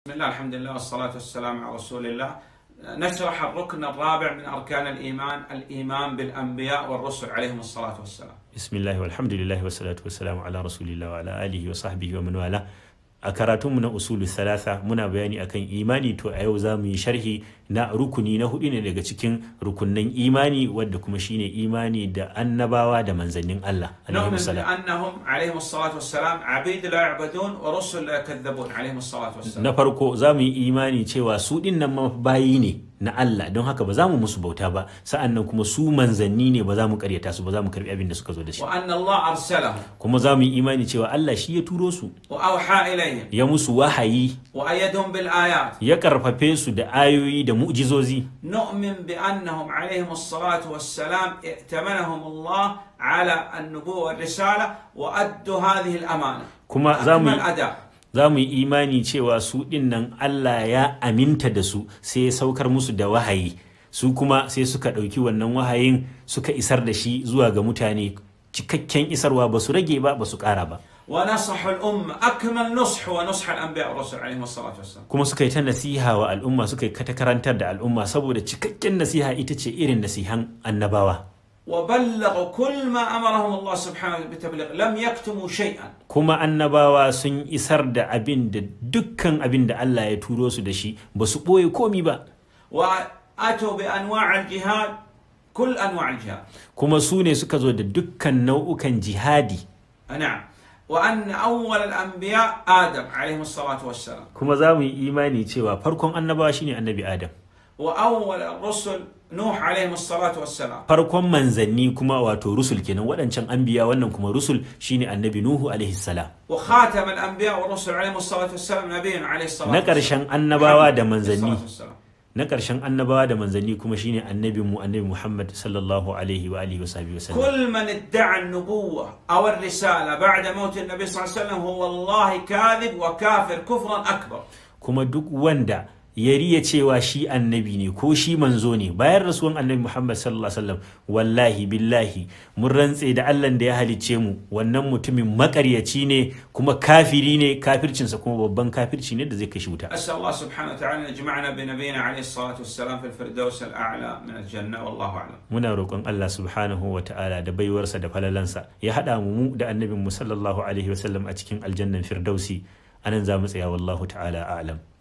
بسم الله الحمد لله والصلاة والسلام على رسول الله نشرح الركن الرابع من أركان الإيمان الإيمان بالأنبياء والرسل عليهم الصلاة والسلام bismillah walhamdulillah wa salatu wa salamu ala rasulillah wa ala alihi wa sahbihi wa man wala a karatunmu na usulu thalatha muna bayani akan imani to a yau za mu yi sharhi na rukuni na hudu ne daga cikin rukunnan imani wadda kuma shine imani da annabawa da manzannin Allah نؤمن alaihi salam بأنهم عليهم الصلاة والسلام عبيد لا يعبدون ورسل لا يكذبون عليهم الصلاة والسلام na farko za mu yi imani cewa su din nan ma bayi ne na Allah don haka ba za mu musu bauta ba sa'an nan kuma su manzanni ne ba za mu karyata su ba za mu karbi abin da suka zo da shi وأن الله أرسلهم kuma za mu yi imani cewa Allah shi ya turo su وأوحى إليهم ya musu wahayi وأيدهم بالآيات ya karfafe su da ayoyi da mu'jizozi نؤمن بأنهم عليهم الصلاة والسلام ائتمنهم الله على النبوة والرسالة وأدوا هذه الأمانة kuma za mu أكمل أداء za mu yi imani cewa su ɗin nan Allah ya aminta da su sai ya saukar musu da wahayi su kuma sai suka ɗauki wannan wahayin suka isar da shi zuwa ga mutane cikakken isarwa ba su rage ba ba su ƙara ba ونصح الأمة أكمل نصح ونصح الأنبياء والرسل عليهم الصلاة والسلام kuma suka yi ta nasiha wa al'umma suka yi ta karantar da al'umma saboda cikakken nasiha ita ce irin nasihan annabawa وبلغوا كل ما أمرهم الله سبحانه بالتبليغ لم يكتموا شيئا kuma annabawa sun isar da abin da dukkan abin da Allah ya turo su da shi ba su ɓoye komi ba وأتوا بأنواع الجهاد كل أنواع الجهاد kuma su ne suka zo da dukkan nau'ukan jihadi نعم وأن أول الأنبياء آدم عليهم الصلاة والسلام kuma za mu yi imani cewa farkon annabawa shine annabi adam وأول الرسل نوح عليهم الصلاة والسلام farkon manzanni kuma wato rusul kenan waɗancan anbiya wannan kuma rusul shine annabi nuhu alaihi salam وخاتم الأنبياء والرسل عليهم الصلاة والسلام نبينا عليه الصلاة na والسلام ƙarshen annabawa da عليه manzanni الصلاة والسلام. na ƙarshen annabawa da manzanni kuma shine annabi mu annabi muhammad sallallahu alaihi wa alihi wa sahbihi wa sallam كل من ادعى النبوة أو الرسالة بعد موت النبي صلى الله عليه وسلم هو والله كاذب وكافر كفرا أكبر kuma duk wanda ya riya cewa shi annabi ne ko shi manzo ne bayan rasuwan annabi Muhammad sallallahu alaihi wasallam wallahi billahi mun rantse da Allah da ya halicce mu wannan mutumin makaryaci ne kuma kafiri ne kafircinsa kuma babban kafirci ne da zai kashi wuta أسأل الله سبحانه وتعالى أن يجمعنا بنبينا عليه الصلاة والسلام في الفردوس الأعلى من الجنة والله أعلم muna roƙon Allah subhanahu wa ta'ala da baiwarsa da falalansa ya haɗa mu mu da annabin mu sallallahu alaihi wasallam a cikin aljannan firdausi anan za mu tsaya wallahu ta'ala a'lam